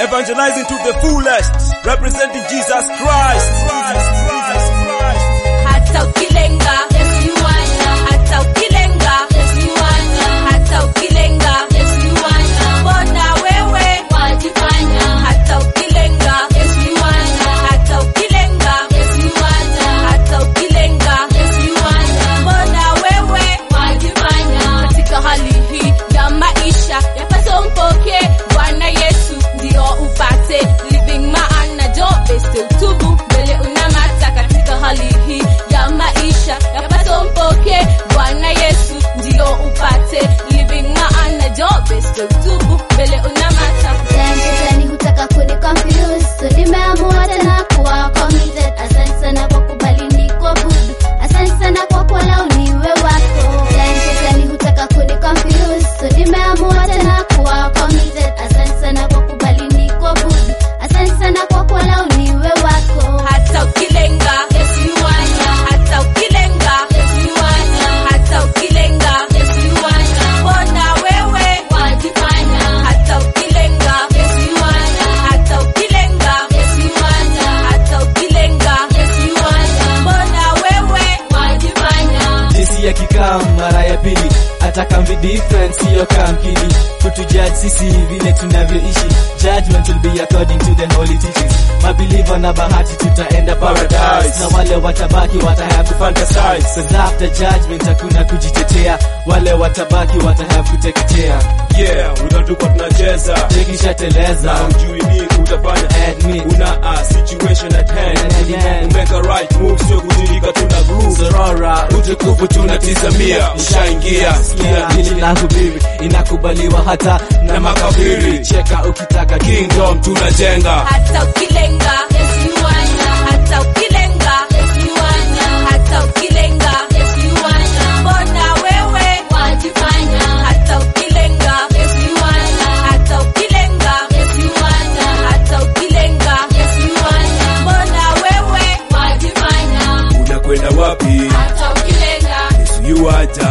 evangelizing to the fullest, representing Jesus Christ. Christ, Christ, Christ. hata ukilenga Yesu yuwanja, hata ukilenga Yesu yuwanja, hata ukilenga Yesu yuwanja, mbona wewe wajifanya? Hata ukilenga Yesu yuwanja, hata ukilenga Yesu yuwanja, hata ukilenga Yesu yuwanja, mbona wewe wajifanya? Katika hali hii ya maisha yapaswa umpokee Bwana Yesu ndio upate living maana jobe still tubu mbele unamata katika hali hii ya maisha yapaswa umpokee Bwana Yesu ndio upate living maana jobe still tubu mbele unamata Shetani hutaka kuni confuse so nimeamua tena kuwa committed. Asante sana kwa kubali ni kuabudu, asante sana kwa kuwa lau niwe wako. Shetani hutaka kuni confuse so nimeamua tena kuwa committed. Asante sana kwa kubali ni kuabudu, asante sana kwa kuwa lau niwe wako. hata ukilenga Yesu yuwanja hata ukilenga Yesu yuwanja hata ukilenga Yesu yuwanja mbona wewe wajifanya hata ukilenga Yesu yuwanja hata ukilenga Yesu yuwanja hata ukilenga Yesu yuwanja mbona wewe wajifanya jinsi ya kikam mara ya pili hata kamvi different siyo kamkili kutujudge sisi vile tunavyoishi judgment will be according to the holy teachings mabiliva na bahati tutaenda paradise na wale watabaki watahave kufantasize cause after judgment hakuna kujitetea wale watabaki watahave kuteketea Yeah, utatuko tunacheza tekishateleza na ujui nini utafanya Admit. una a situation at hand At hand. umeka right move sio kujirika tuna groove zorora utukufu tunatizamia ushaingia Sikia hili la hubiri inakubaliwa hata na makafiri cheka ukitaka kingdom tunajenga hata ukilenga Yesu yuwanja hata ukilenga Yesu yuwanja hata ukilenga Yesu yuwanja mbona wewe wajifanya hata ukilenga Yesu yuwanja hata ukilenga Yesu yuwanja hata ukilenga Yesu yuwanja mbona wewe wajifanya unakwenda wapi hata ukilenga Yesu yuaja